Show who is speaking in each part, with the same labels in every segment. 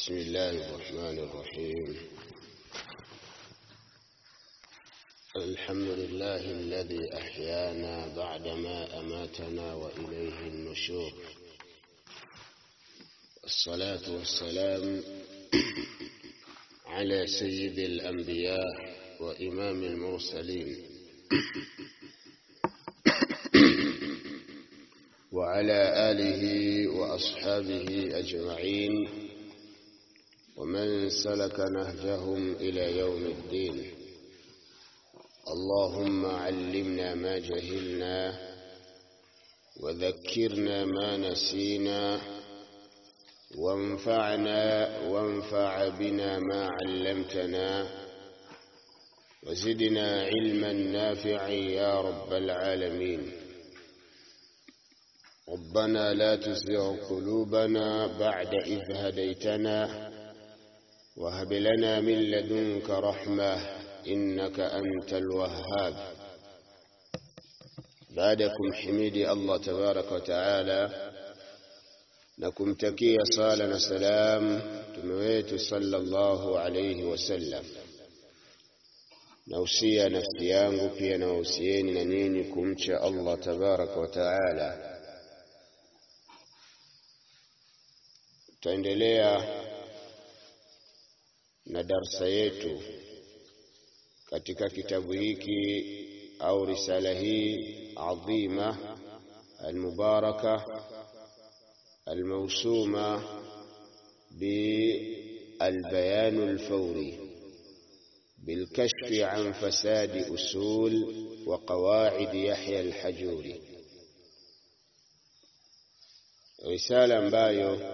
Speaker 1: بسم الله الرحمن الرحيم الحمد لله الذي أحيانا بعدما أماتنا وإليه النشور الصلاة والسلام على سيد الأنبياء وإمام المرسلين وعلى آله وأصحابه أجمعين ومن سلك نهجهم إلى يوم الدين اللهم علمنا ما جهلنا وذكرنا ما نسينا وانفعنا وانفع بنا ما علمتنا وزدنا علما نافعا يا رب العالمين ربنا لا تزغ قلوبنا بعد إذ هديتنا وهب لنا من لدنك رحمة إنك أنت الوهاب بعدكم حميدي الله تبارك وتعالى نكم تكي صالنا سلام تمويت صلى الله عليه وسلم nausia nafsi yangu pia nawausieni na nyinyi kumcha Allah tabaraka wa taala. Tutaendelea na darsa yetu katika kitabu hiki au risala hii adhima almubaraka almawsuma بالبيان الفوري بالكشف عن فساد أصول وقواعد يحيى الحجوري risala ambayo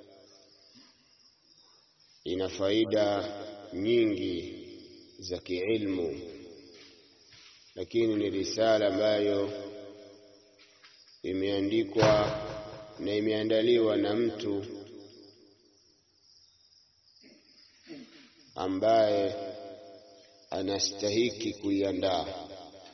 Speaker 1: ina faida nyingi za kiilmu, lakini ni risala ambayo imeandikwa na imeandaliwa na mtu ambaye anastahiki kuiandaa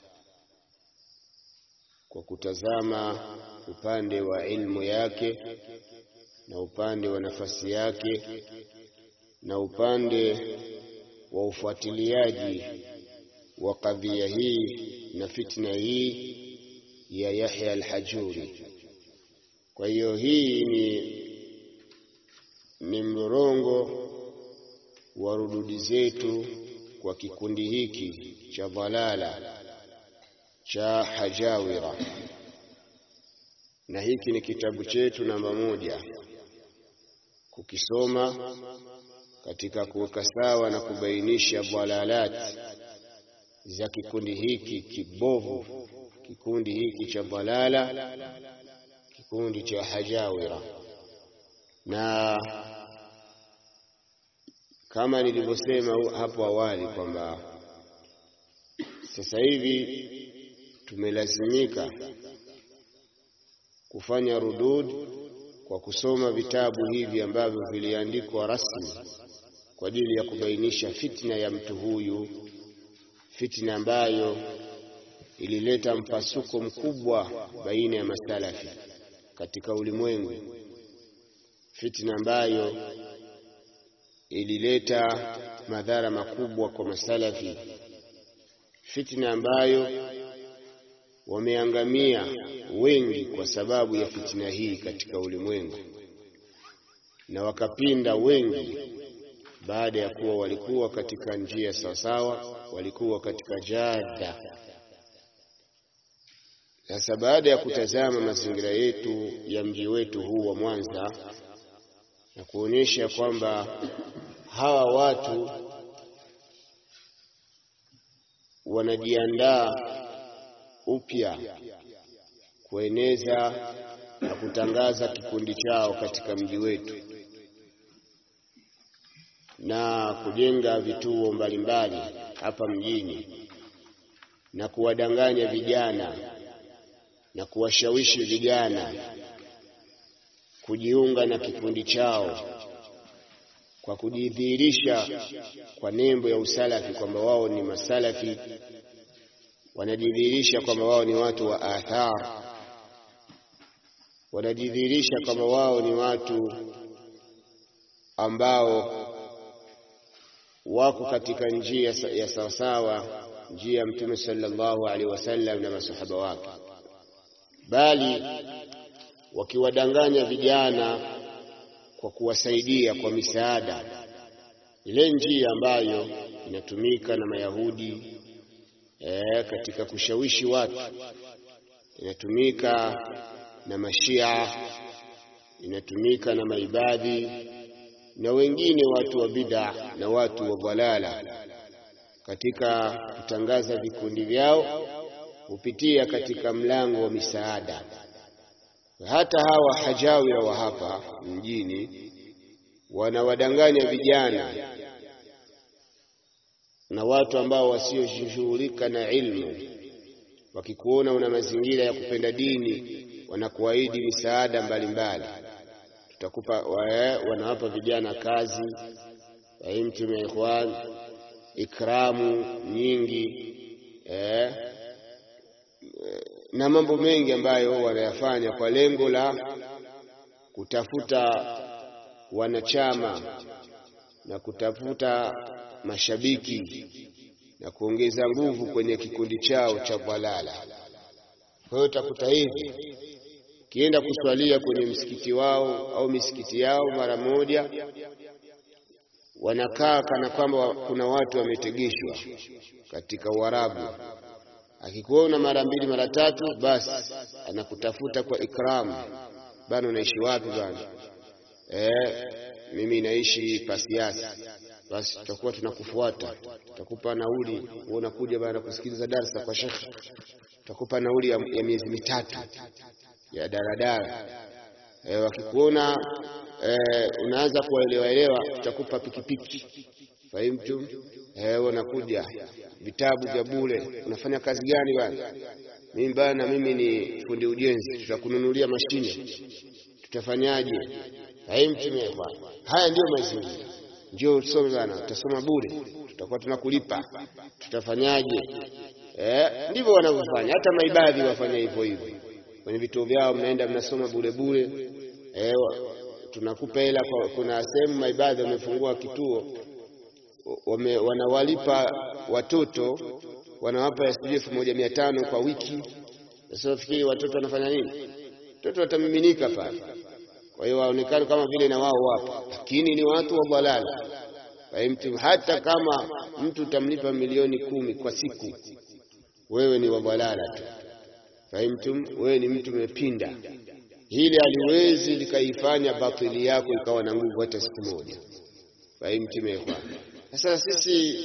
Speaker 1: kwa kutazama upande wa ilmu yake na upande wa nafasi yake na upande wa ufuatiliaji wa kadhia hii na fitna hii ya Yahya al-Hajuri. Kwa hiyo hii ni ni mlolongo wa rududi zetu kwa kikundi hiki cha dhalala cha Hajawira, na hiki ni kitabu chetu namba moja kukisoma katika kuweka sawa na kubainisha dhalalati za kikundi hiki kibovu, kikundi hiki cha dhalala, kikundi cha Hajawira. Na kama nilivyosema hapo awali kwamba sasa hivi tumelazimika kufanya rudud kwa kusoma vitabu hivi ambavyo viliandikwa rasmi kwa ajili ya kubainisha fitna ya mtu huyu, fitna ambayo ilileta mpasuko mkubwa baina ya masalafi katika ulimwengu, fitna ambayo ilileta madhara makubwa kwa masalafi, fitna ambayo wameangamia wengi kwa sababu ya fitna hii katika ulimwengu, na wakapinda wengi baada ya kuwa walikuwa katika njia sawasawa, walikuwa katika jada. Sasa baada ya kutazama mazingira yetu ya mji wetu huu wa Mwanza na kuonyesha kwamba hawa watu wanajiandaa upya kueneza na kutangaza kikundi chao katika mji wetu na kujenga vituo mbalimbali hapa mjini na kuwadanganya vijana na kuwashawishi vijana kujiunga na kikundi chao kwa kujidhihirisha kwa nembo ya usalafi kwamba wao ni masalafi, wanajidhihirisha kwamba wao ni watu wa athar, wanajidhihirisha kwamba wao ni watu ambao wako katika njia ya sawasawa, njia ya Mtume sallallahu alaihi wasallam na masahaba wake, bali wakiwadanganya vijana kwa kuwasaidia kwa misaada, ile njia ambayo inatumika na Mayahudi e, katika kushawishi watu, inatumika na Mashia, inatumika na maibadhi na wengine watu wa bid'a na watu wa dhalala katika kutangaza vikundi vyao hupitia katika mlango wa misaada. Hata hawa hajawira wa hapa mjini wanawadanganya vijana na watu ambao wasioshughulika na ilmu, wakikuona una mazingira ya kupenda dini, wanakuahidi misaada mbalimbali tutakupa wanawapa vijana kazi fahimtum ya ikhwan, ikramu nyingi eh, na mambo mengi ambayo wanayafanya kwa lengo la kutafuta wanachama na kutafuta mashabiki na kuongeza nguvu kwenye kikundi chao cha dhalala. Kwa hiyo utakuta hivi kienda kuswalia kwenye msikiti wao au misikiti yao, mara moja wanakaa kana kwamba kuna watu wametegeshwa katika Uarabu. Akikuona mara mbili mara tatu, basi anakutafuta kwa ikramu, bana, unaishi wapi bana? Eh, mimi naishi Pasiasi. Basi tutakuwa tunakufuata, tutakupa nauli, unakuja bana kusikiliza darsa kwa shekhe, tutakupa nauli ya, ya miezi mitatu ya daladala e, wakikuona e, unaanza kuwaelewa elewa, tutakupa pikipiki fahimtu. E, unakuja vitabu vya bure. Unafanya kazi gani bana? Mimi bana, mimi ni fundi ujenzi, tutakununulia mashine, tutafanyaje? Fahimtu. Haya ndio mazingira, ndio usome bana, utasoma bure, tutakuwa tunakulipa, tutafanyaje? E, ndivyo wanavyofanya. Hata maibadhi wafanya hivyo hivyo kwenye vituo vyao mnaenda mnasoma bure bure. E, tunakupa hela. Kuna sehemu maibadhi wamefungua kituo wame, wanawalipa watoto wanawapa sijui elfu moja mia tano kwa wiki. Sasa fikiri watoto wanafanya nini? Watoto watamiminika pale, kwa hiyo waonekane kama vile na wao wapo, lakini ni watu wa dhalala. Fahimtu. Hata kama mtu utamlipa milioni kumi kwa siku, wewe ni wa dhalala tu. Fahimtum, wewe ni mtu umepinda. Hili haliwezi likaifanya batili yako ikawa na nguvu hata siku moja. Fahimtum. Sasa sisi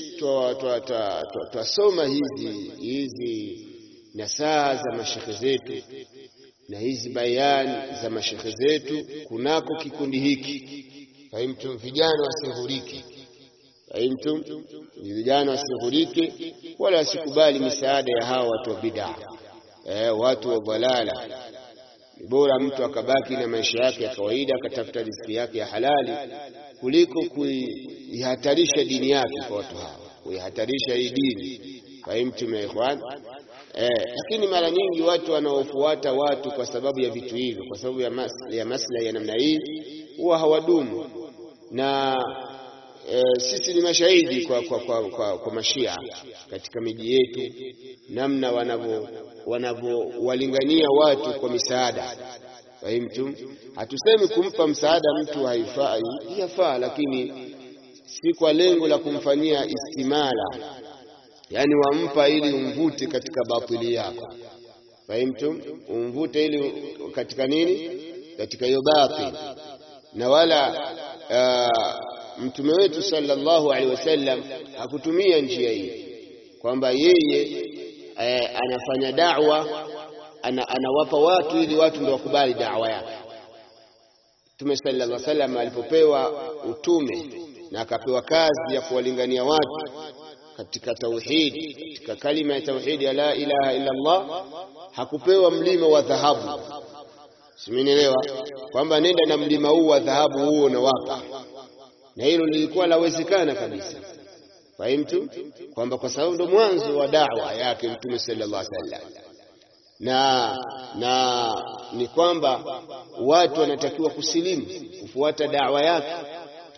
Speaker 1: twasoma hizi hizi nasaha za mashekhe zetu na hizi bayani za mashekhe zetu kunako kikundi hiki. Fahimtum, vijana wasihurike. Fahimtum, vijana wasihurike wala wasikubali misaada ya hawa watu wa bid'a. Eh, watu wa dhalala. Ni bora mtu akabaki na maisha yake ya kawaida akatafuta riziki yake ya halali kuliko kuihatarisha dini yake kwa watu hawa, kuihatarisha hii dini. Fahimtum ya ikhwan? Eh, lakini mara nyingi watu wanaofuata watu kwa sababu ya vitu hivyo, kwa sababu ya maslahi ya maslahi ya namna hii huwa hawadumu na E, sisi ni mashahidi kwa, kwa, kwa, kwa, kwa mashia katika miji yetu, namna wanavyo wanavyowalingania watu kwa misaada. Fahimtum, hatusemi kumpa msaada mtu haifai, yafaa, lakini si kwa lengo la kumfanyia istimala, yaani wampa ili umvute katika batili yako. Fahimtum, umvute ili katika nini, katika hiyo batili, na wala uh, Mtume wetu sallallahu alaihi wasallam hakutumia njia hii kwamba yeye eh, anafanya da'wa ana, anawapa watu ili watu ndio wakubali da'wa yake. Mtume sallallahu alaihi wasallam alipopewa utume na akapewa kazi ya kuwalingania watu katika tauhidi, katika kalima ya tauhidi ya la ilaha illa Allah, hakupewa mlima wa dhahabu. Simenielewa kwamba nenda na mlima huu wa dhahabu huo na wapa na hilo lilikuwa lawezekana kabisa. Fahimtu kwamba kwa sababu ndo mwanzo wa da'wa yake Mtume sallallahu alaihi wasallam, na na ni kwamba watu wanatakiwa kusilimu kufuata da'wa yake.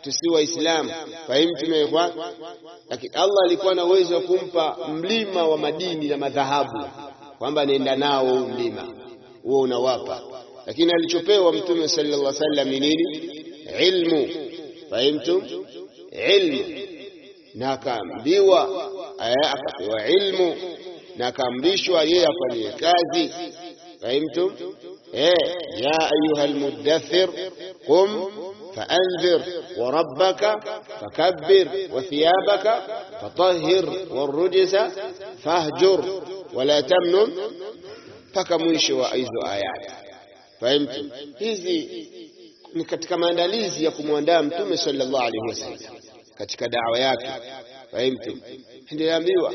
Speaker 1: tusi waislamu fahimtum ya ikhwan lakini Allah alikuwa na uwezo wa kumpa mlima wa madini na madhahabu kwamba nenda nao huu mlima huo unawapa lakini alichopewa mtume sallallahu alaihi wasallam ni nini ilmu fahimtum ilmu na akaambiwa akapewa ilmu na akaamrishwa yeye afanyie kazi fahimtum eh ya ayuha almudaththir qum فأنذر وربك فكبر وثيابك فطهر والرجس فاهجر ولا تمنن mpaka mwisho wa hizo ayati fahimtu hizi ni katika maandalizi ya kumwandaa mtume sallallahu alaihi wasallam katika dawa yake fahimtu ndio ambiwa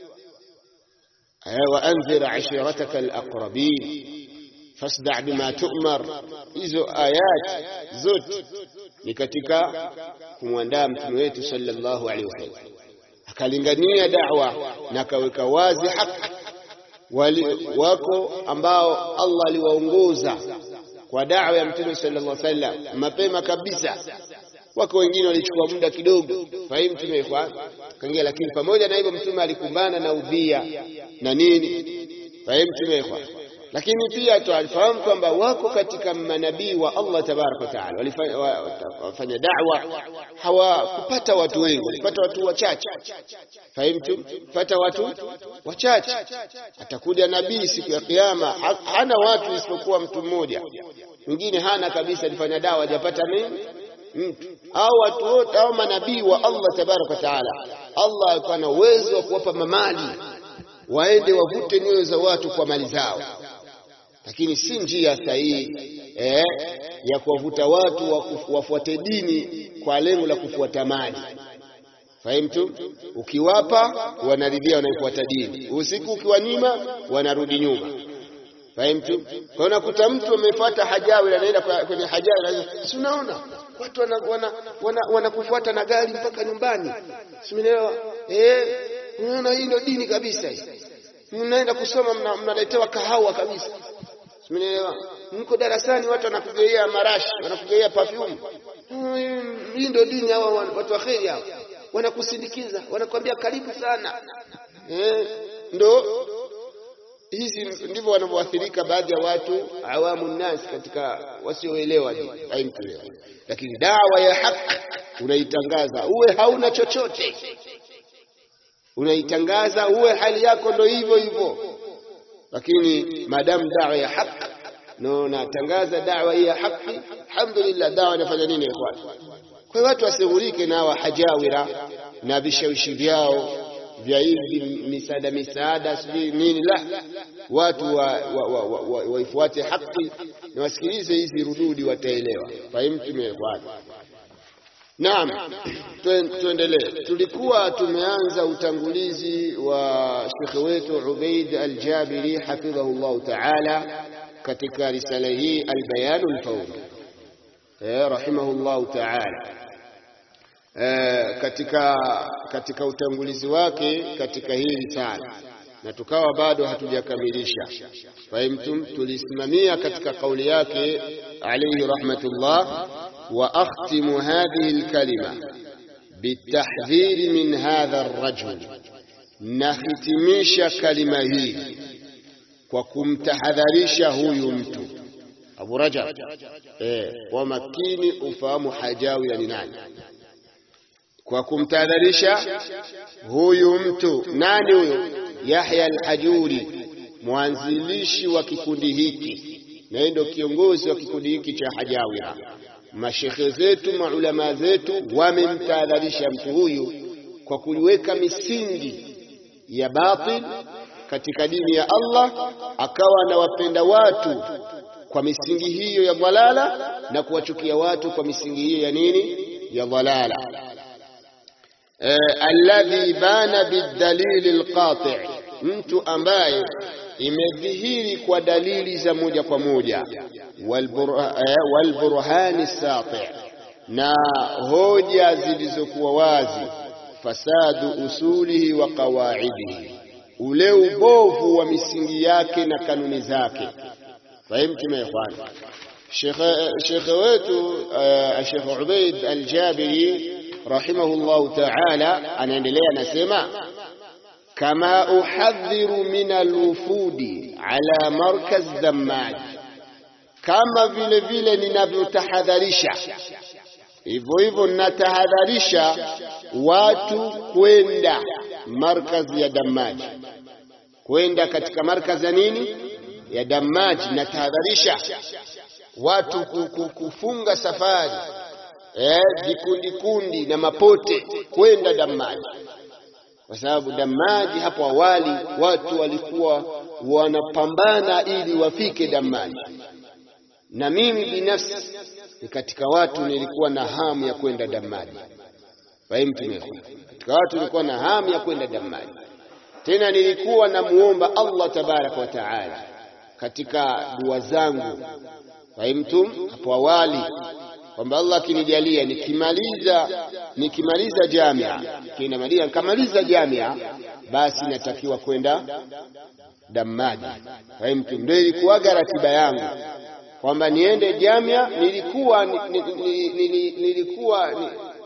Speaker 1: wa anzir ashirataka alaqrabin fasda bima tu'mar hizo ayat zote ni katika kumwandaa mtume wetu sallallahu alaihi wasallam akalingania da'wa na akaweka wazi haki wali wako ambao Allah aliwaongoza kwa da'wa ya mtume sallallahu alaihi wasallam mapema kabisa wako wengine walichukua muda kidogo fahimu mtume kwa kangia lakini pamoja na hivyo mtume alikumbana na udhia na nini fahimu mtume kwa lakini pia tualifahamu kwamba wako katika manabii wa Allah tabaraka wa taala walifanya da'wa hawakupata watu wengi walipata watu wachache fahimtu pata watu wachache atakuja nabii siku ya kiyama hana watu isipokuwa mtu mmoja mwingine hana kabisa alifanya dawa hajapata nini mtu au watu wote au manabii wa Allah tabaraka wa taala Allah alikuwa na uwezo wa kuwapa mamali waende wavute nyoyo za watu kwa mali zao lakini si njia sahihi eh, ya kuwavuta watu wafuate dini kwa lengo la kufuata mali. Fahimtu? Ukiwapa wanaridhia, wanaifuata dini. Usiku ukiwanyima, wanarudi nyuma. Fahimtu? Kwa unakuta mtu amefuata hajawi, anaenda kwenye hajawi, si unaona watu wanakufuata wana, wana, wana na gari mpaka nyumbani, simeelewa? Eh, unaona hii ndio dini kabisa hii. Mnaenda kusoma mnaletewa kahawa kabisa Simenielewa? Mko darasani watu wanakugeia marashi, wanakugeia perfume. Hii ndio dini hawa watu wa kheri hawa. Wanakusindikiza, wanakuambia karibu sana. Eh, ndo hizi ndivyo wanavyoathirika baadhi ya watu awamu nas katika wasioelewa dini. Haimtuelewa. Lakini dawa ya haki unaitangaza uwe hauna chochote. Unaitangaza uwe hali yako ndo hivyo hivyo lakini maadamu dawa ya haki no natangaza dawa hii ya haki alhamdulillah dawa inafanya nini ikhwan kwa hiyo watu wasighulike na wahajawira na vishawishi vyao vya hivi misaada misaada sijui nini la watu waifuate wa, wa, wa, wa haki na wasikilize hizi rududi wataelewa fahimtum ya ikhwan Naam, tuendelee. Tulikuwa tumeanza utangulizi wa shekhe wetu Ubaid Al-Jabiri hafidhahu Allah Ta'ala katika risala hii Al-Bayan Al-Fawd. Eh, rahimahullah Ta'ala. Eh, katika katika utangulizi wake katika hii risala na tukawa bado hatujakamilisha. Fahimtum, tulisimamia katika kauli yake alayhi rahmatullah وأختم هذه الكلمة بالتحذير من هذا الرجل نختميش كلمة هي وكمتحذريش هو يمتو أبو رجب إيه ومكيني أفهم حجاوي لنان وكمتحذريش هو يمتو ناني huyo Yahya al-Hajuri mwanzilishi wa kikundi hiki na ndio kiongozi wa kikundi hiki cha Hajawira mashekhe zetu maulama zetu wamemtahadharisha mtu huyu kwa kuiweka misingi ya batil katika dini ya Allah, akawa anawapenda watu kwa misingi hiyo ya dhalala na kuwachukia watu kwa misingi hiyo ya nini? Ya dhalala. E, alladhi bana bidalili alqati', mtu ambaye imedhihiri kwa dalili za moja kwa moja walburhani sati na hoja zilizokuwa wazi fasadu usulihi wa qawaidihi ule ubovu wa misingi yake na kanuni zake fahimtum ya ikhwan shekhe wetu Sheikh Ubaid Al-Jabiri rahimahullahu ta'ala anaendelea anasema kama uhadhiru min alwufudi ala markaz Dammaj, kama vile vile ninavyotahadharisha hivyo hivyo ninatahadharisha watu kwenda markazi ya Dammaj, kwenda katika markazi ya nini ya Dammaj. Natahadharisha watu kufunga safari eh, vikundi kundi na mapote kwenda Dammaj, kwa sababu Dammaj hapo awali watu walikuwa wanapambana ili wafike Dammaj, na mimi binafsi ni katika watu nilikuwa na hamu ya kwenda Dammaj. Fahimtu? Katika watu nilikuwa na hamu ya kwenda Dammaj, tena nilikuwa namuomba Allah tabaraka wa taala katika dua zangu, fahimtum, hapo awali kwamba Allah akinijalia nikimaliza nikimaliza jamia kinamaliza nikamaliza jamia, basi natakiwa kwenda Dammaj. Fahimtum? Ndio ilikuwaga ratiba yangu kwamba niende jamia. Nilikuwa nilikuwa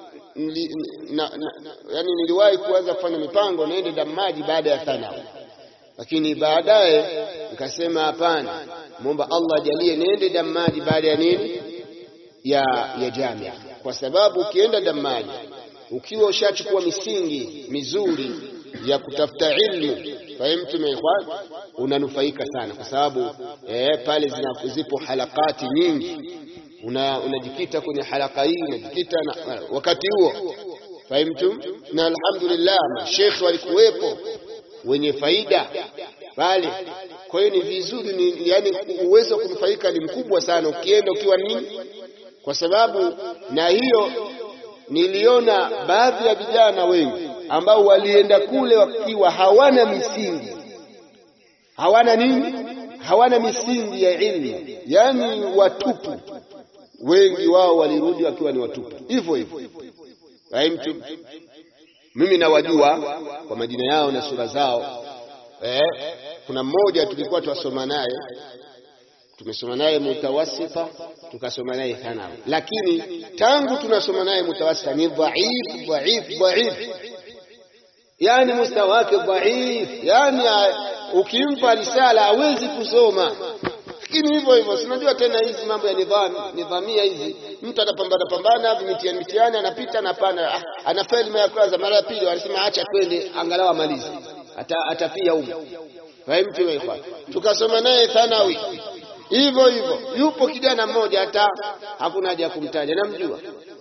Speaker 1: yani niliwahi kuanza kufanya mipango niende Dammaji baada ya thanawi, lakini baadaye nikasema hapana, muomba Allah ajalie niende Dammaji baada ya nini ya ya jamia, kwa sababu ukienda Dammaji ukiwa ushachukua misingi mizuri ya kutafuta ilmu, fahimtu ikhwan, unanufaika sana, kwa sababu eh, pale zipo halakati nyingi unajikita una kwenye halaka hii unajikita na, wakati huo fahimtum, na alhamdulillah mashekhe walikuwepo wenye faida pale. Kwa hiyo ni vizuri ni, yani uwezo wa kunufaika ni mkubwa sana ukienda ukiwa nini, kwa sababu na hiyo niliona baadhi ya vijana wengi ambao walienda kule wakiwa hawana misingi, hawana nini, hawana misingi ya ilmu, yani watupu wengi wao walirudi wakiwa ni watupu hivyo hivyo. Mtu mimi nawajua kwa majina yao na sura zao eh. Kuna mmoja tulikuwa twasoma naye, tumesoma naye mutawasita, tukasoma naye thanawi, lakini tangu tunasoma naye mutawasita ni dhaif dhaif dhaif, yani mustawa wake dhaif, yani ukimpa risala hawezi kusoma lakini hivyo hivyo, sinajua tena hizi mambo ya nidhamu nidhamia hizi, mtu anapambana pambana mitihani mitihani, anapita anapana, anafeli mara ya kwanza, mara ya pili anasema acha twende angalau amalize, atafia huko. Fahimtu ikhwan, tukasoma naye thanawi hivyo hivyo. Yupo kijana mmoja, hata hakuna haja ya kumtaja, namjua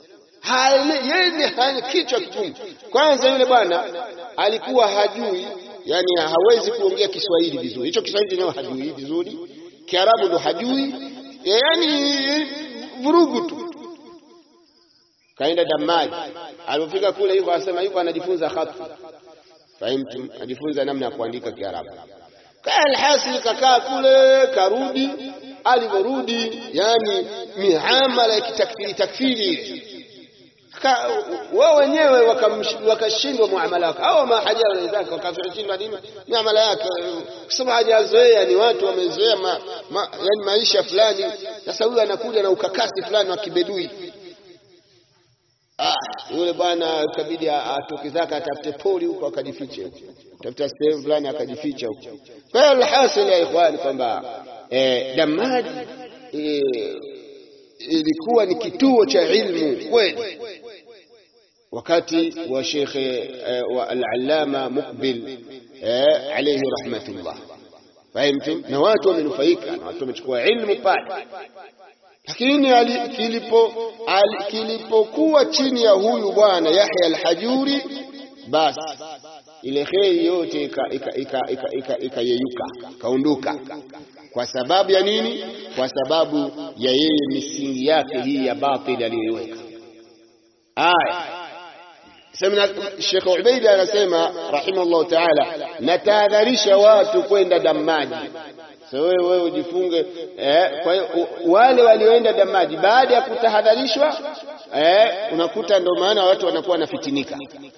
Speaker 1: yeye kichwa kigumu. Kwanza yule bwana alikuwa hajui, yani hawezi kuongea Kiswahili vizuri, hicho Kiswahili nayo hajui vizuri Kiarabu ndo hajui, yani vurugu tu. Kaenda Dammaji, alipofika kule hivyo asema yuko anajifunza khatu, fahimtu, anajifunza namna ya kuandika Kiarabu. Kaya alhasil kakaa kule, karudi. Alivyorudi yani miamala ya kitakfiri takfiri, wao wenyewe wakashindwa muamala wake, au mahaja wenzake wakashindwa nini miamala yake, kwa sababu hajazoea. Ni watu wamezoea ma, ma, yani maisha fulani. Sasa huyu anakuja na ukakasi fulani wa kibedui. Ah, yule bwana ikabidi atoke zake atafute poli huko akajifiche huko, tafuta sehemu fulani akajificha huko. Kwa hiyo alhasil ya ikhwani kwamba eh, Dammaji eh, ilikuwa ni kituo cha ilmu kweli wakati wa Shekhe wa al-Allama Muqbil alayhi rahmatullah, fahimtum, na watu wamenufaika na watu wamechukua ilmu pale, lakini kilipo kilipokuwa chini ya huyu bwana Yahya al-Hajuri, basi ile kheri yote ikayeyuka ikaondoka. Kwa sababu ya nini? Kwa sababu ya yeye misingi yake hii ya batili aliyoiweka. Aya Semina Sheikh Ubaidi anasema rahimahullah taala, natahadharisha watu kwenda Dammaji. So wewe wewe ujifunge eh. Kwa hiyo wale walioenda Dammaji baada ya kutahadharishwa eh, unakuta ndio maana watu wanakuwa wanafitinika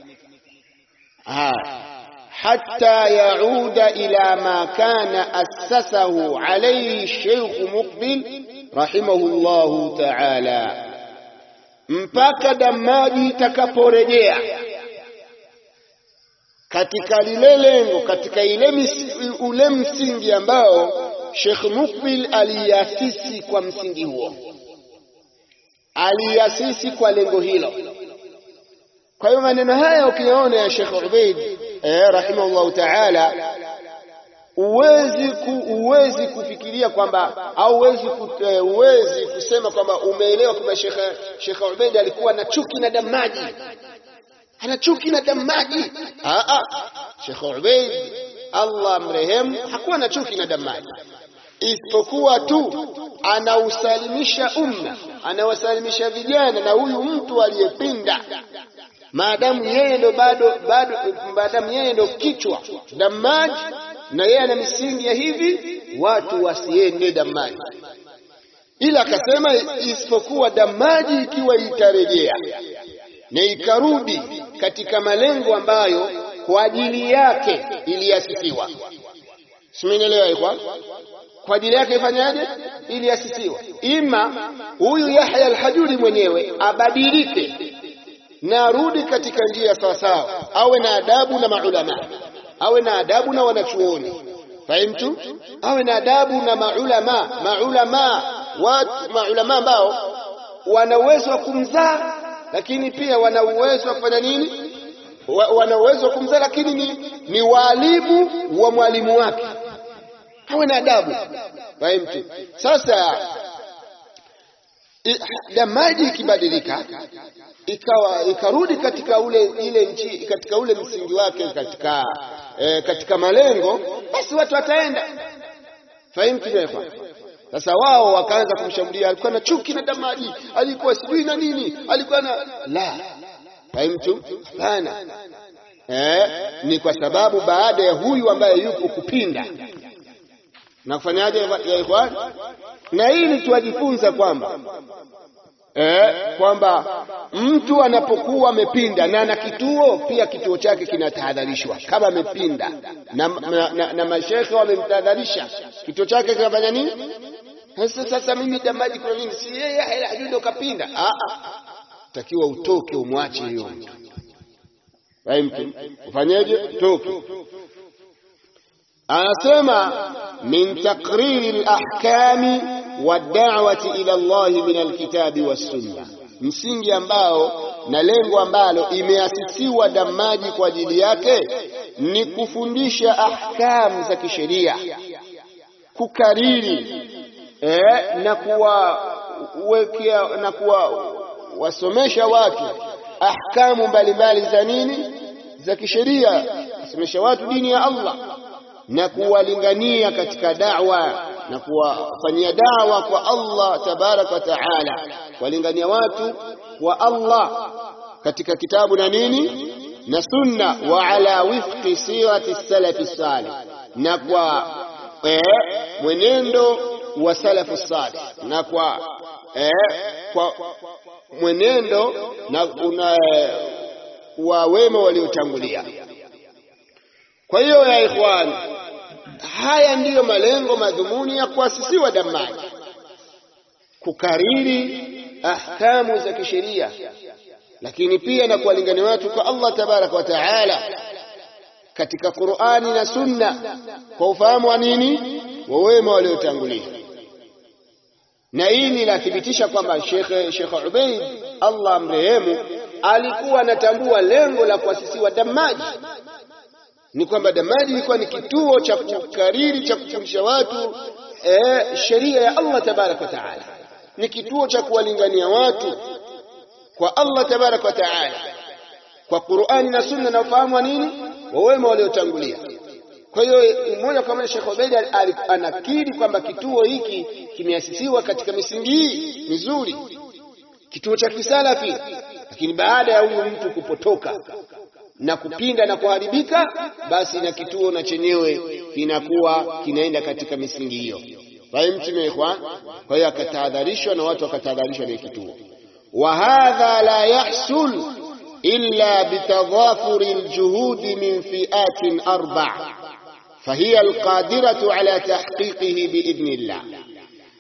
Speaker 1: hatta yauda ila ma kana assasahu alayhi Sheikh Muqbil rahimahullahu ta'ala mpaka damaji itakaporejea katika lile lengo, katika ile ule msingi ambao Sheikh Mukbil aliasisi kwa msingi huo, aliasisi kwa lengo hilo. Kwa hiyo maneno haya ukiyaona ya Sheikh Ubaid eh, rahimahullahu ta'ala, uwezi ku, uwezi kufikiria kwamba au uwezi ku, uh, uwezi kusema kwamba umeelewa kwamba Sheikh Sheikh Ubaid alikuwa na chuki na Damaji, ana chuki na Damaji. Ah ah, Sheikh Ubaid Allah mrehemu, hakuwa na chuki na Damaji, isipokuwa tu anausalimisha umma, anawasalimisha vijana na huyu mtu aliyepinda maadamu yeye ndo bado bado, maadamu yeye ndo kichwa Damaji na yeye ana misingi ya hivi, watu wasiende Damaji, ila akasema isipokuwa Damaji ikiwa itarejea na ikarudi katika malengo ambayo kwa ajili yake iliasisiwa. Simenielewa ikwa? Kwa ajili yake ifanyaje? Iliasisiwa. Ima huyu Yahya al-Hajuri mwenyewe abadilike na arudi katika njia sawasawa, awe na adabu na maulama, awe na adabu na wanachuoni, fahimtu, awe na adabu na maulama, maulama watu maulama ambao wana uwezo wa kumzaa, lakini pia wana uwezo wa kufanya nini? Wa, wana uwezo wa kumzaa, lakini ni, ni walimu wa mwalimu wake, awe na adabu, fahimtu. Sasa Damaji ikibadilika ikawa ikarudi katika ule ile nchi katika ule msingi wake katika e, katika malengo, basi watu wataenda fahimtu mefa. Sasa wao wakaanza kumshambulia, alikuwa na chuki na Damaji, alikuwa sijui na nini, alikuwa na la fahimtu. Hapana, eh, ni kwa sababu baada ya huyu ambaye yupo kupinda na kufanyaje ya ikhwan, na hili tuwajifunza kwamba eh, kwamba mtu anapokuwa amepinda na ana kituo pia, kituo chake kinatahadharishwa kama amepinda na, na, na, na mashekhe wamemtahadharisha, kituo chake kinafanya nini? Sasa, sasa mimi Damaji kuna nini? Si yeye ajude ukapinda? Takiwa utoke umwache hiyo mtu mtu ufanyeje? Toke. Anasema min takriri al-ahkami wadawati ila Allahi min alkitabi wassunna, msingi ambao na lengo ambalo imeasisiwa Damaji kwa ajili yake ni kufundisha ahkamu za kisheria, kukariri eh, na kuwawekea na kuwasomesha watu ahkamu mbalimbali za nini, za kisheria, kusomesha watu dini ya Allah na kuwalingania katika da'wa na kuwafanyia dawa kwa Allah tabaraka wa taala, kuwalingania watu kwa Allah katika kitabu na nini na sunna, wa ala wifqi sirati salafi salih, na kwa eh, mwenendo wa salafu salih, na kwa eh, kwa mwenendo na una wa wema waliotangulia. Kwa hiyo ya ikhwan, haya ndiyo malengo madhumuni ya kuasisiwa Damaji, kukariri ahkamu za kisheria, lakini pia na kuwalingania watu kwa Allah tabaraka wa taala katika Qur'ani na Sunna kwa ufahamu wa nini, wa wema waliotangulia. Na hii linathibitisha kwamba Sheikh Sheikh Ubaid Allah mrehemu alikuwa anatambua lengo la kuasisiwa Damaji ni kwamba Damaji ilikuwa ni kituo cha kukariri cha kufundisha watu e, sheria ya Allah tabaraka wa taala, ni kituo cha kuwalingania watu kwa Allah tabaraka wa taala kwa Qur'ani na Sunna na ufahamu wa nini wa wema waliotangulia. Kwa hiyo moja kwa moja Sheikh Ubaid anakiri kwamba kituo hiki kimeasisiwa katika misingi hii mizuri, kituo cha kisalafi, lakini baada ya huyu mtu kupotoka na kupinda na kuharibika, basi na kituo na chenyewe kinakuwa kinaenda katika misingi hiyo. Fahimtum ikhwan? Kwa hiyo akatahadharishwa na watu wakatahadharishwa na kituo. Wa hadha la yahsul illa bitadhafuri aljuhudi min fiatin arba fahiya alqadiratu ala tahqiqihi biidhnillah,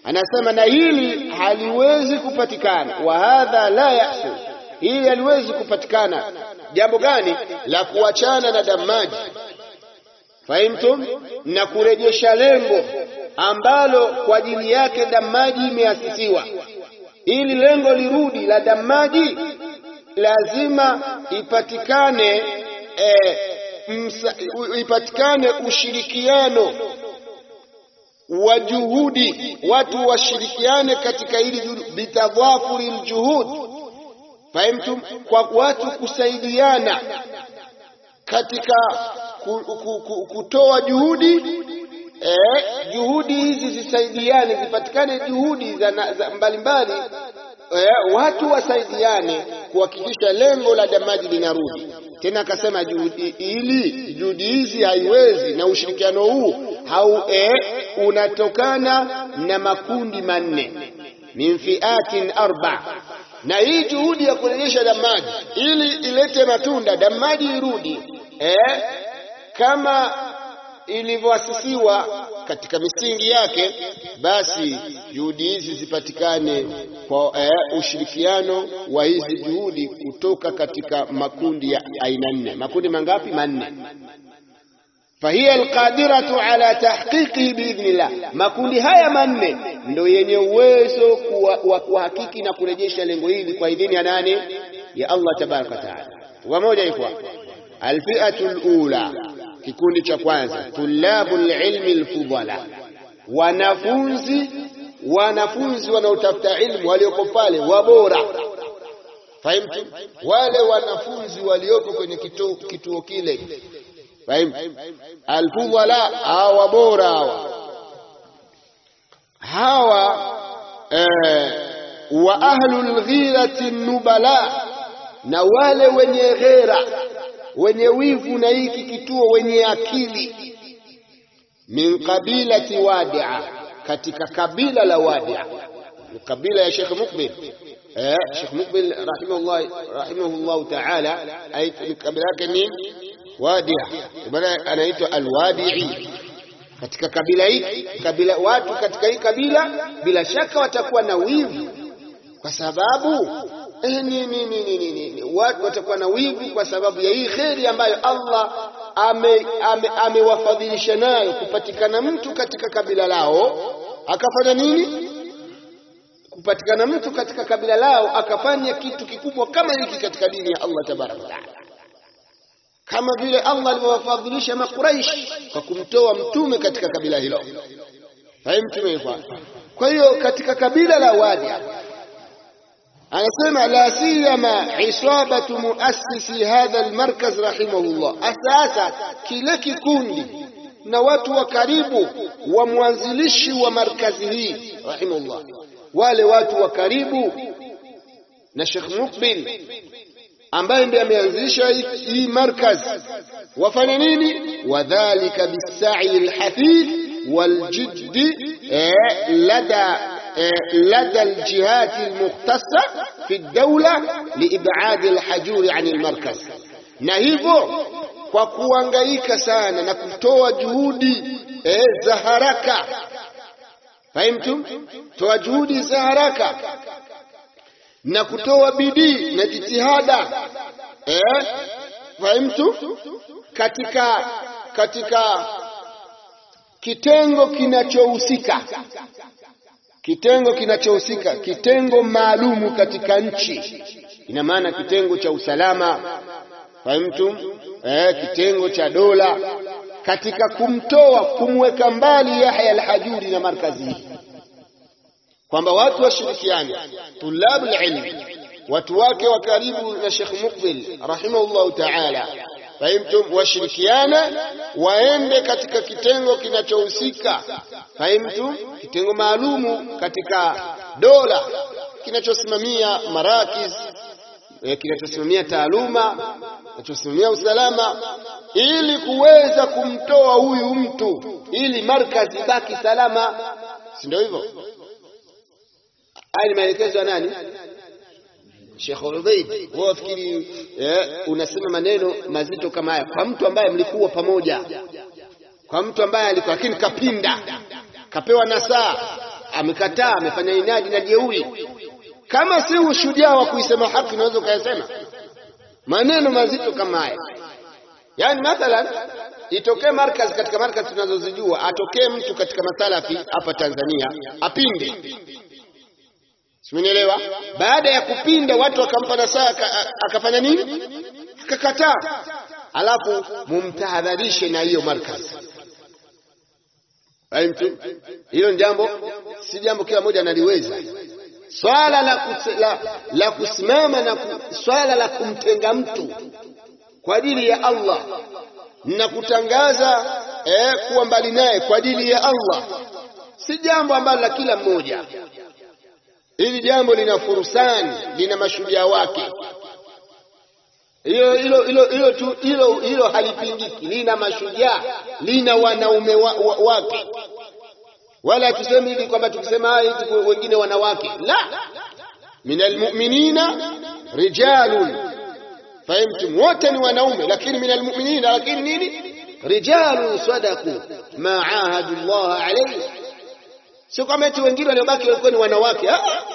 Speaker 1: anasema na hili haliwezi kupatikana, wa hadha la yahsul, hili haliwezi kupatikana. Jambo gani? La kuachana na damaji, fahimtum, na kurejesha lengo ambalo kwa ajili yake damaji imeasisiwa. Ili lengo lirudi la damaji, lazima ipatikane e, msa, ipatikane ushirikiano wa juhudi, watu washirikiane katika hili bitadhafuri ljuhud, fahimtum, kwa watu kusaidiana katika kutoa juhudi eh, juhudi hizi zisaidiane, zipatikane juhudi za, za mbalimbali eh, watu wasaidiane kuhakikisha lengo la damaji linarudi. Tena akasema juhudi ili juhudi hizi haiwezi na ushirikiano huu hau eh, unatokana na makundi manne min fiatin arba, na hii juhudi ya kurejesha damaji ili ilete matunda, damaji irudi eh, kama ilivyoasisiwa katika misingi yake, basi juhudi hizi zipatikane kwa eh, ushirikiano wa hizi juhudi kutoka katika makundi ya aina nne. Makundi mangapi? Manne. fahiya alqadiratu ala tahqiqihi biidhnillah, makundi haya manne ndo yenye uwezo wa kuhakiki na kurejesha lengo hili kwa idhini ya nane ya Allah tabaraka wa taala. Wamoja ikwa alfiatu lula Kikundi cha kwanza tulabul ilmi alfudala, wanafunzi wanafunzi wanaotafuta ilmu walioko pale wabora. Fahimtu, wale wanafunzi walioko kwenye kituo, kituo kile. Fahimtu, alfudala hawa wabora hawa hawa eh, wa ahlul ghirati nubala, na wale wenye ghera wenye wivu na hiki kituo, wenye akili. Min qabilati Wadia, katika kabila la Wadia, ni kabila ya Sheikh Mukbil. Eh, Sheikh Mukbil rahimahullah rahimahullah taala, kabila yake ni Wadia, bwana anaitwa Alwadii. Katika kabila hiki kabila, watu katika hii kabila bila shaka watakuwa na wivu kwa sababu Eh, ni, ni, ni, ni, ni, ni. Watu watakuwa na wivu kwa sababu ya hii kheri ambayo Allah amewafadhilisha ame, ame nayo kupatikana mtu katika kabila lao akafanya nini? Kupatikana mtu katika kabila lao akafanya kitu kikubwa kama hiki katika dini ya Allah tabaraka wa taala, kama vile Allah alivyowafadhilisha Makuraish kwa kumtoa mtume katika kabila hilo. Fahimtu? Kwa hiyo katika kabila la Wadia anasema la siyama isabatu muassisi hadha almarkaz rahimahullah, asasa kile kikundi na watu wa karibu wa mwanzilishi wa markazi hii rahimahullah, wale watu wa karibu na Sheikh Mukbil ambaye ndiye ameanzisha hii markaz, wafanye nini? Wadhalika bisai alhafidh waljiddi lada لدى الجهات المختصة في الدولة لإبعاد الحجور عن المركز na hivyo kwa kuangaika sana na kutoa juhudi eh, za haraka fahimtum, toa juhudi za haraka na kutoa bidii na jitihada eh, fahimtu, katika katika kitengo kinachohusika kitengo kinachohusika, kitengo maalumu katika nchi, ina maana kitengo cha usalama, fahimtum, eh, kitengo cha dola, katika kumtoa kumweka mbali Yahya al-Hajuri na markazi hii, kwamba watu washirikiane, tulabul ilmi, watu wake wa karibu na Sheikh Muqbil rahimahullahu ta'ala fahimtum, washirikiana waende katika kitengo kinachohusika, fahimtum, kitengo maalumu katika dola kinachosimamia marakiz, kinachosimamia taaluma, kinachosimamia usalama, ili kuweza kumtoa huyu mtu, ili markazi ibaki salama, si ndio hivyo? Haya ni maelekezo ya nani? Sheikh Ubaid, wewe wafikiri eh, unasema maneno mazito kama haya kwa mtu ambaye mlikuwa pamoja, kwa mtu ambaye alikuwa lakini kapinda, kapewa nasaa, amekataa, amefanya inadi na jeuri. Kama si ushujaa wa kuisema haki, unaweza ukayasema maneno mazito kama haya. Yani mathalan itokee markaz katika markaz tunazozijua, atokee mtu katika masalafi hapa Tanzania apinde, simenielewa? Baada ya kupinda watu wakampa nasaha, akafanya nini? Akakataa, alafu mumtahadharishe na hiyo markaz. Fahimtu? Hilo ni jambo, si jambo kila mmoja analiweza. Swala la, kus, la, la kusimama na ku, swala la kumtenga mtu kwa ajili ya Allah na kutangaza eh, kuwa mbali naye kwa ajili ya Allah si jambo ambalo la kila mmoja. Hili jambo lina furusani, lina mashujaa wake. Hilo hilo hilo hilo tu hilo hilo halipingiki, lina mashujaa, lina wanaume wa, wa, wake. Wala tuseme hivi kwamba tukisema haya hivi wengine wanawake, la minal mu'minina rijalun Fahimtum, wote ni wanaume, lakini min almu'minina, lakini nini? Rijalun sadaku ma ahadu Allah alayhi, sio kama eti wengine waliobaki walikuwa ni wanawake.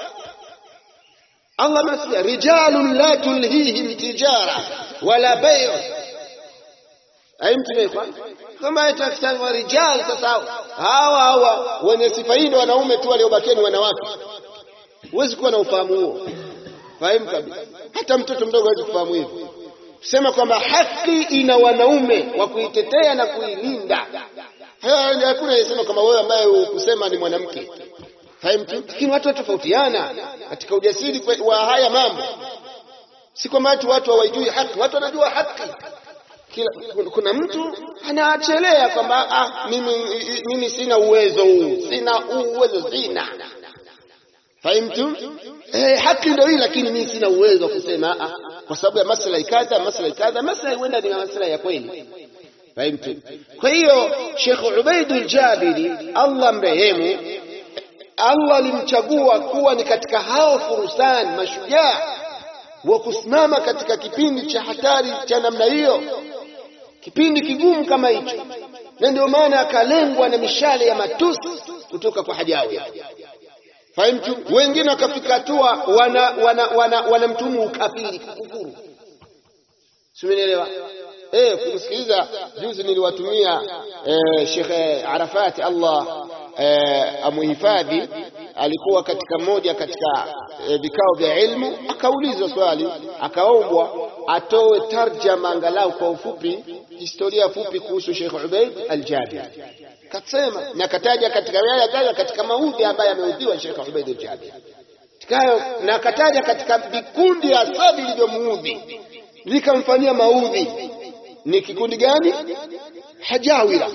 Speaker 1: Allah anasema rijalun la tulhihim tijara wala bay' Aimtumekwa kama eti akisema rijal, sasa hawa hawa wenye sifa hii ndio wanaume tu, waliobakia ni wanawake. Huwezi kuwa na ufahamu huo. Fahimu kabisa, hata mtoto mdogo hawezi kufahamu hivyo. Kusema kwamba haki ina wanaume wa kuitetea na kuilinda, hakuna anasema kama wewe ambaye kusema ni mwanamke. Fahimu tu, lakini watu watofautiana katika ujasiri wa haya mambo. Si kwamba watu watu hawajui haki, watu wanajua haki. Kila, kuna mtu anaachelea kwamba ah, mimi, mimi sina uwezo huu, sina uwezo, sina Fahimtum? Eh, haki ndio hii, lakini mimi sina uwezo wa kusema ah, kwa sababu ya maslahi kadha, maslahi kadha, maslahi huenda ni maslahi ya kweli. Fahimtum? Kwa hiyo Sheikh Ubaidul Jabiri, Allah mrehemu, Allah alimchagua kuwa ni katika hao furusani mashujaa wa kusimama katika kipindi cha hatari cha namna hiyo, kipindi kigumu kama hicho, na ndio maana akalengwa na mishale ya matusi kutoka kwa Hajawi. Fahimtu? Wengine wakafika hatua wanamtumu wana, wana, wana ukafiri kukufuru, simenielewa? Eh, kumsikiliza juzi niliwatumia eh, Sheikh Arafati Allah eh, amuhifadhi, alikuwa katika moja katika eh, vikao vya ilmu, akaulizwa swali, akaombwa atoe tarjama angalau kwa ufupi, historia fupi kuhusu Sheikh Ubaid al-Jabiri kasema na kataja katika riwaya kaja katika maudhi ambayo ameudhiwa Sheikh Ubaid al-Jabir tikayo na kataja katika vikundi hasa vilivyomuudhi vikamfanyia maudhi. Ni kikundi gani? Hajawira.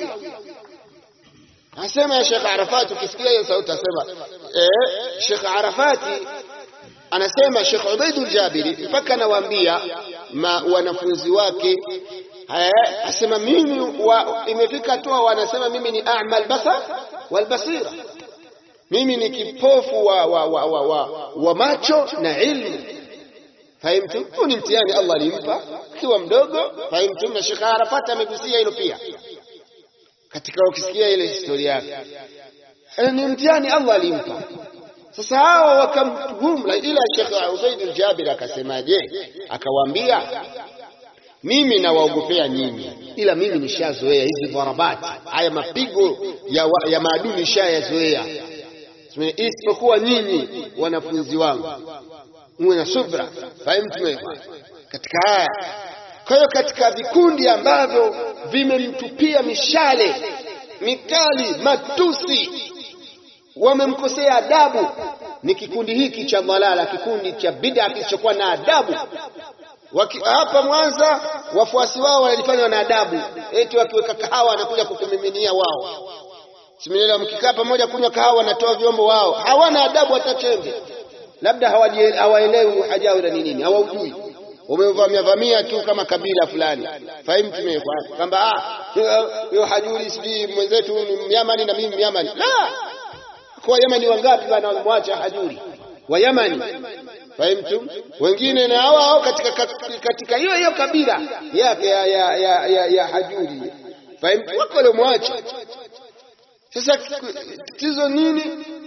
Speaker 1: Asema ya Sheikh Arafat, ukisikia hiyo sauti asema eh, Sheikh Arafati anasema Sheikh Ubaid al-Jabiri mpaka anawaambia wanafunzi wake asema mimi wa, imefika hatua wanasema mimi ni a'ma albasar walbasira, mimi ni kipofu wa, wa, wa, wa, wa, wa macho na ilmu. Fahimtu? Huu ni mtihani Allah alimpa akiwa mdogo. Fahimtu? Na Sheikh Arafat amegusia hilo pia katika ukisikia ile historia yake, ni mtihani Allah alimpa. Sasa hawa wakamtuhumu, ila Sheikh Ubaid al-Jabir akasemaje? Akawaambia mimi nawaogopea nyinyi, ila mimi nishazoea hizi dharabati, haya mapigo ya, wa, ya maadui nishayazoea, isipokuwa nyinyi wanafunzi wangu muwe na subra. Fahimu katika haya. Kwa hiyo katika vikundi ambavyo vimemtupia mishale mikali, matusi, wamemkosea adabu, ni kikundi hiki cha dhalala, kikundi cha bid'a kilichokuwa na adabu Waki, hapa Mwanza wafuasi wao wanajifanya wana adabu, eti wakiweka kahawa wanakuja kukumiminia wao. Simenelewa, mkikaa pamoja kunywa kahawa wanatoa vyombo wao, hawana adabu hata chembe. Labda hawaelewi Hajawira ni nini, hawaujui, wamevamia vamia tu kama kabila fulani. Fahimu tumekwa kwamba hiyo Hajuri sijui mwenzetu ni Myamani na mimi Myamani. La, kwa Yamani wangapi bana wamemwacha Hajuri wa Yamani Fahimtum? Wengine na hao hao katika katika hiyo hiyo kabila yake ya, ya, ya, ya, ya Hajuri. Fahimtum? Wako waliomwacha. Sasa tatizo nini?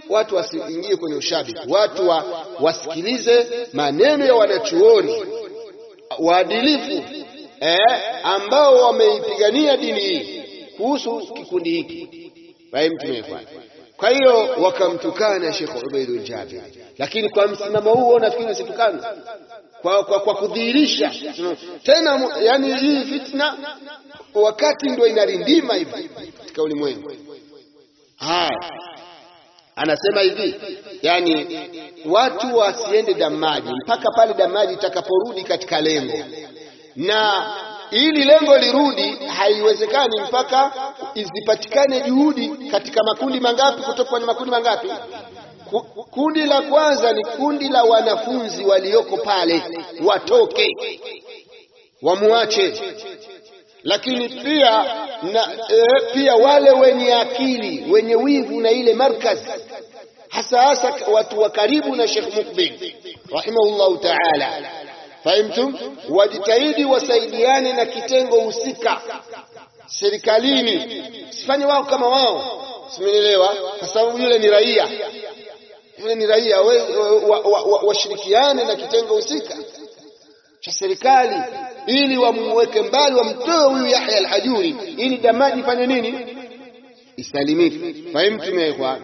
Speaker 1: watu wasiingie kwenye ushabiki, watu wa, wasikilize maneno ya wanachuoni waadilifu eh, ambao wameipigania dini hii kuhusu kikundi hiki fahimtumefanya. Kwa hiyo wakamtukana Sheikh Ubaidul Jabir, lakini kwa msimamo huo nafikiri usitukane kwa, kwa, kwa kudhihirisha tena, yani hii fitna wakati ndio inarindima hivi katika ulimwengu. Haya, anasema hivi, yani watu wasiende damaji mpaka pale damaji itakaporudi katika lengo, na ili lengo lirudi haiwezekani mpaka zipatikane juhudi katika makundi mangapi, kutoka kwenye makundi mangapi? Kundi la kwanza ni kundi la wanafunzi walioko pale, watoke wamuache lakini pia na, e, pia wale wenye akili wenye wivu na ile markaz hasa hasa watu wa karibu na Sheikh Mukbil rahimahullahu ta'ala, fahimtum, wajitahidi wasaidiane na kitengo husika serikalini, sifanye wao kama wao, simenielewa? Kwa sababu yule ni raia, yule ni raia, washirikiane wa, wa, wa, na kitengo husika cha serikali ili wamweke mbali, wamtoe huyu Yahya al-Hajuri ili damaji ifanye nini? Isalimike. Fahimtum kwa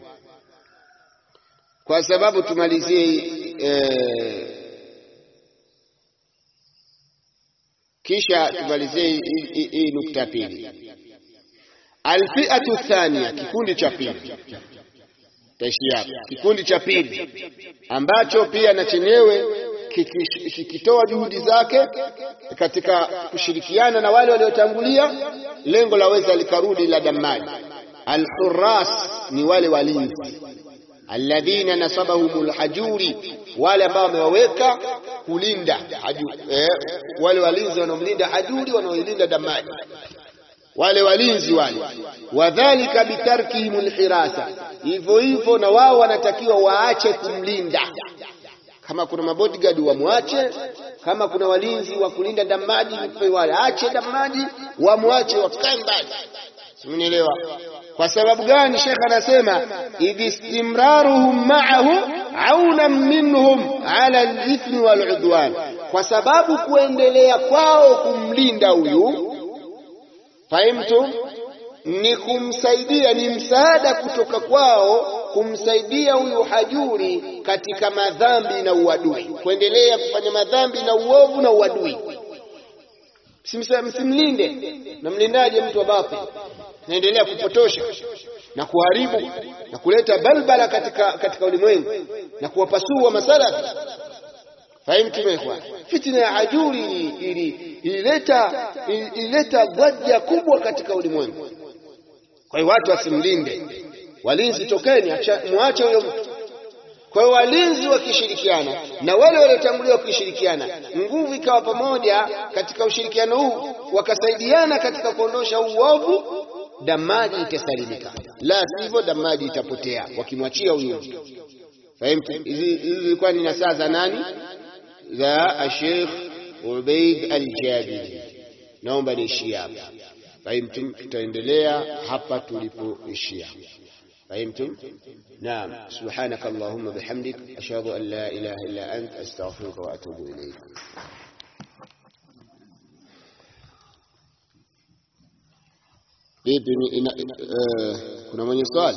Speaker 1: kwa sababu tumalizie eh, kisha tumalizie hii nukta pili, alfiatu thania, kikundi cha pili taishi hapo. Kikundi cha pili ambacho pia na chenyewe kikitoa juhudi zake katika kushirikiana na wale waliotangulia, lengo laweza likarudi la damaji. Alhuras ni wale walinzi, alladhina nasabahumul hajuri, wale ambao wamewaweka kulinda haju, eh, wale walinzi wanaomlinda hajuri, wanaoilinda damaji, wale walinzi wale. Wadhalika bitarkihimul hirasa, hivyo hivyo na wao wanatakiwa waache kumlinda kama kuna mabodyguard wamwache, kama kuna walinzi wa kulinda damaji waache damaji, wamwache wakae mbali. Simenielewa? Kwa sababu gani? Sheikh anasema idh istimraruhum ma'ahu auna minhum ala al-ithmi wal-udwan, kwa sababu kuendelea kwao kumlinda huyu, fahimtum, ni kumsaidia, ni msaada kutoka kwao kumsaidia huyu hajuri katika madhambi na uadui, kuendelea kufanya madhambi na uovu na uadui. Msimlinde. Namlindaje mtu wa batil? Naendelea kupotosha na kuharibu na kuleta balbala katika, katika ulimwengu na kuwapasua masalafi. Fahimtumekwa fitna ya hajuri ilileta ilileta gwaja kubwa katika ulimwengu. Kwa hiyo watu wasimlinde Walinzi tokeni, muache huyo mtu. Kwa hiyo walinzi wakishirikiana na wale waliotangulia wakishirikiana, nguvu ikawa pamoja katika ushirikiano huu, wakasaidiana katika kuondosha uovu, damaji itasalimika. La sivyo, damaji itapotea wakimwachia huyu mtu. Fahimu? Hizi zilikuwa ni nasaha za nani? Za Sheikh Ubaid al-Jabiri. Naomba niishie hapa. Fahimtum? Tutaendelea hapa tulipoishia. فهمتم؟ نعم سبحانك اللهم بحمدك أشهد أن لا إله إلا أنت أستغفرك وأتوب إليك vipi kuna mwenye swali